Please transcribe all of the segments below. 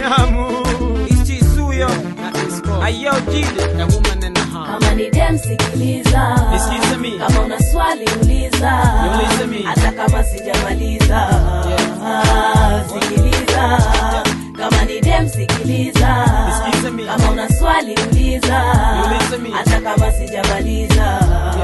Binamu. Ichizuyo Na Isco. Ayo Jide A woman and a half. kama ni dem sikiliza Excuse me. kama una swali uliza Niulize mimi. hata kama sijamaliza Ah, sikiliza kama ni dem sikiliza Excuse me. kama una swali uliza Niulize mimi. hata kama sijamaliza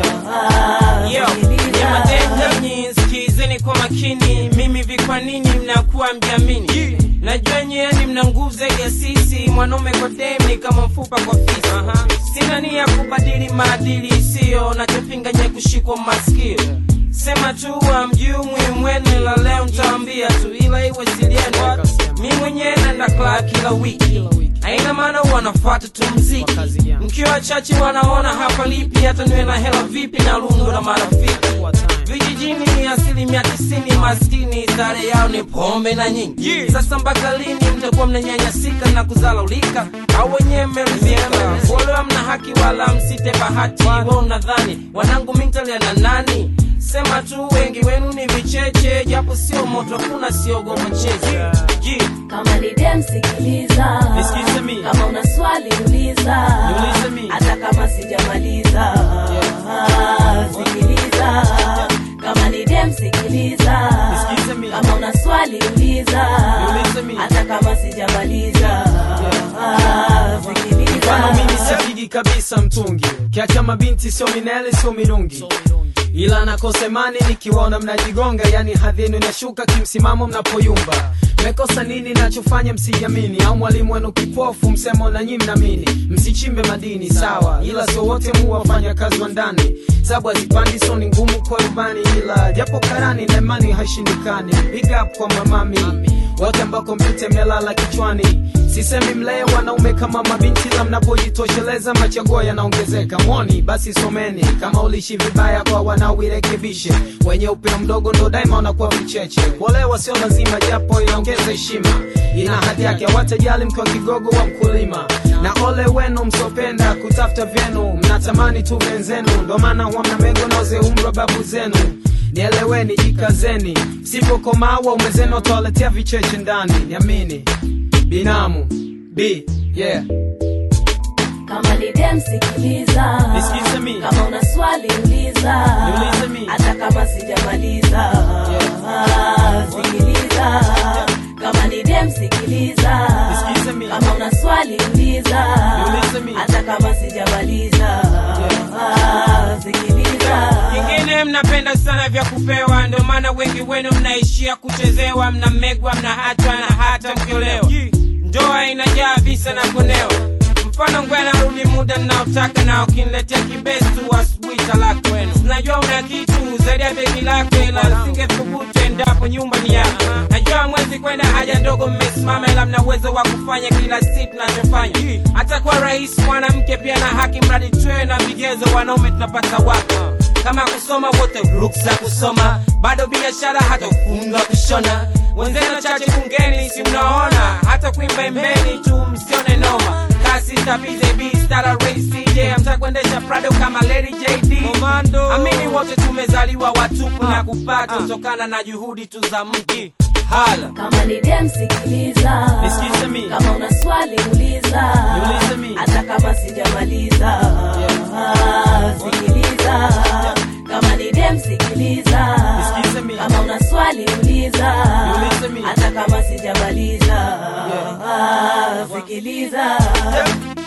Ah, Yo, sikiliza. nyamadendanyi sikizeni kwa makini mimi vi kwa nini mnakuwa mjamini najua nyeani mna nguvu zaidi ya sisi mwanaume kwa demi kama mfupa kwa fisi sina nia kubadili maadili isiyo nachopinga nye kushikwa masikio sema tu amjui muhimu wenu la leo ntaambia tu ila iwe silienu mi mwenyewe naenda klaa kila wiki aina maana wanafuata tu mziki Wakazi yangu. mkiwa wachache wanaona hapa lipi hata niwe na hela vipi na lungo na marafiki vijijini asilimia tisini maskini sare yao ni pombe na nyingi sasa mpaka lini mtakuwa mnanyanyasika na kuzalaulika au wenyewe mmeridhika wale hamna haki wala msite bahati we unadhani wanangu mintalia na nani sema tu wengi wenu ni vicheche japo sio moto hakuna siogopa cheze Ji. kama ni dem sikiliza Excuse me. kama una swali uliza Niulize mimi. hata kama sijamaliza Ah, sikiliza kama ni dem sikiliza Excuse me. kama una swali uliza Niulize mimi. hata kama sijamaliza Ah, sikiliza Mfano mimi sipigi kabisa mtungi, kiacha mabinti sio minele sio mirungi, ila nakosa imani nikiwaona mnajigonga, yani hadhi yenu inashuka kimsimamo mnapoyumba. Mekosa nini nachofanya msijamini, au mwalimu wenu kipofu msemo na nyi mnamini? Msichimbe madini sawa, ila sio wote mu wafanya kazi wa ndani, sabu hazipandi so ni ngumu kwa rubani, ila japo karani na imani haishindikani. Big up kwa mamami wote ambako mpite mmelala kichwani sisemi mlee wanaume kama mabinti la mnapojitosheleza machaguo yanaongezeka mwoni basi someni kama ulishi vibaya kwa wanaoirekebishe wenye upeo mdogo ndo daima wanakuwa vicheche kuolewa sio lazima japo inaongeza heshima ina hadhi yake hawatajali mkiwa kigogo wa mkulima na ole wenu msopenda kutafuta vyenu mnatamani tu wenzenu ndo maana huwa mna mengo noze umri wa babu zenu nieleweni jikazeni sipokomaa waume zenu watawaletea vicheche ndani niamini binamu b yeah kama ni dem sikiliza Nisikize mi. kama una swali uliza Niulize mi. hata kama sijamaliza Ah, sikiliza kama ni dem sikiliza Nisikize mi. kama una swali uliza Niulize mi. hata kama sijamaliza Ah, sikiliza kingine mnapenda sana vya kupewa ndio maana wengi wenu mnaishia kuchezewa mnamegwa mnahatwa na hata mkiolewa ndoa inajaa visa na kunewa mfano ngwe narudi muda nnaotaka na ukiniletea kibestu asubuhi talaka wenu najua una kitu zaidi ya begi lako ila singethubutu endapo nyumba ni yako najua mwezi kwenda haja ndogo mmesimama ila mna uwezo wa kufanya kila si tunachofanya hata kwa rais mwanamke pia na haki mradi tuwe na vigezo wanaume tunapata wapi kama kusoma wote ruksa kusoma bado biashara hata ufunga kushona wenzenu chache bungeni si mnaona hata kuimba imbeni tu msione noma kasi tabize b stara ray cj amtakuendesha prado kama lady jd amini wote tumezaliwa watupu na kupata kutokana na juhudi tu za mji hala kama ni dem sikiliza Nisikize mi. kama una swali uliza Niulize mi. hata kama sijamaliza Ah, sikiliza kama ni dem sikiliza Nisikize mi. kama una swali uliza Niulize mi. hata kama sijamaliza Ah, sikiliza